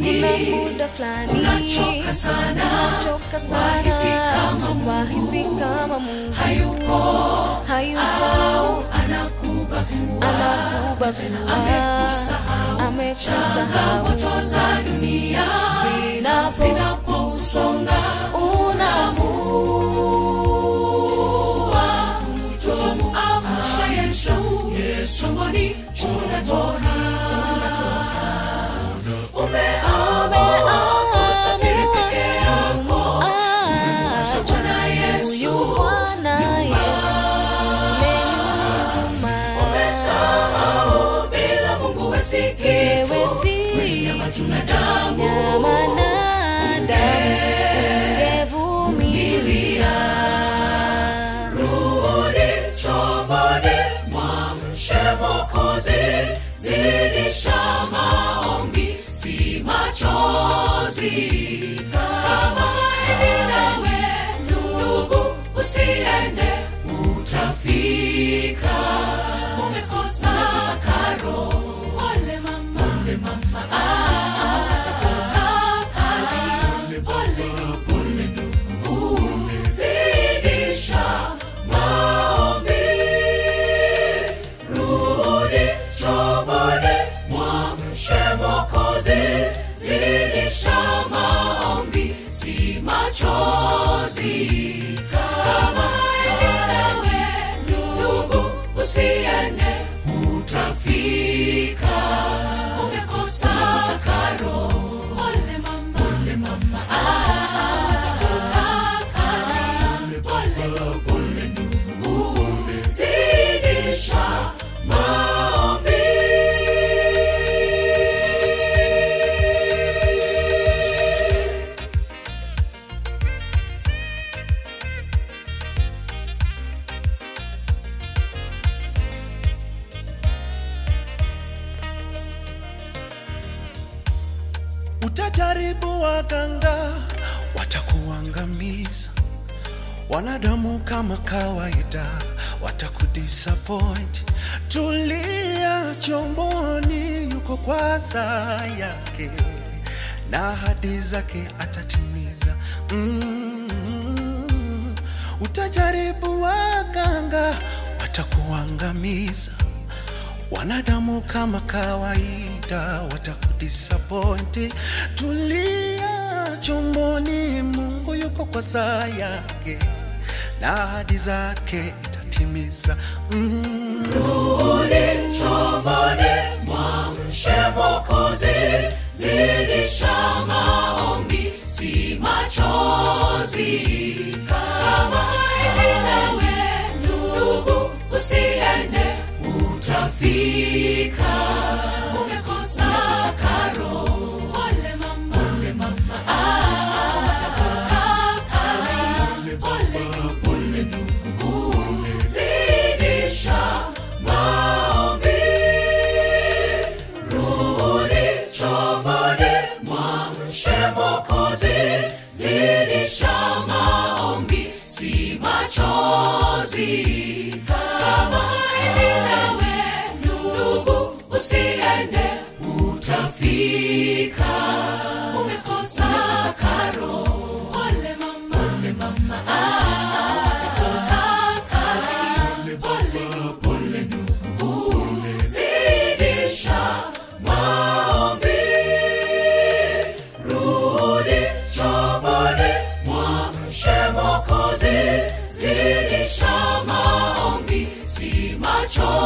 kuna muda fulani unachoka sana unachoka sana Wahisi kama Mungu wahisi kama Mungu hayupo hayupo anakubagua anakubagua amekusahau amekusahau changamoto za dunia zinapo zinapousonga unaamua tumuamsha Yesu tumboni unatoka umeamua kusafiri peke yako acha Bwana Yesu huyu Bwana Yesu lenyuma umesahau bila Mungu wesi wewe kitu si nyama tuna damu nyama na damu ungevumilia rudi chomboni mwamshe Mwokozi zidisha maombi si machozi kama nawe ndugu usiende utafika umekosa sakaro pole mama pole mama ah, tafuta kazi pole pole ndugu zidisha maombi rudi chomboni mwamshe Mwokozi zidisha maombi si machozi kama nawe ndugu usiende utafika umekosa sakaro pole mama pole mama ah, tafuta kazi pole pole ndugu zidisha maombi utajaribu waganga watakuangamiza wanadamu kama kawaida watakudisappoint tulia chomboni yuko kwa saa yake na ahadi zake atatimiza mm. utajaribu waganga watakuangamiza wanadamu kama kawaida watakudisappointi tulia chomboni mungu yuko kwa saa yake na ahadi zake itatimiza mm. Rudi chomboni mwamshe Mwokozi zidisha maombi si machozi kama nawe ndugu usiende utafika umekosa sakaro pole mama pole mama ah, tafuta kazi pole pole ndugu zidisha maombi rudi chomboni mwamshe Mwokozi zidisha maombi si machozi kama nawe ndugu usiende utafika umekosa sakaro pole mama pole mama ah, tafuta kazi pole pole ndugu zidisha maombi rudi chomboni mwamshe Mwokozi zidisha maombi si machozi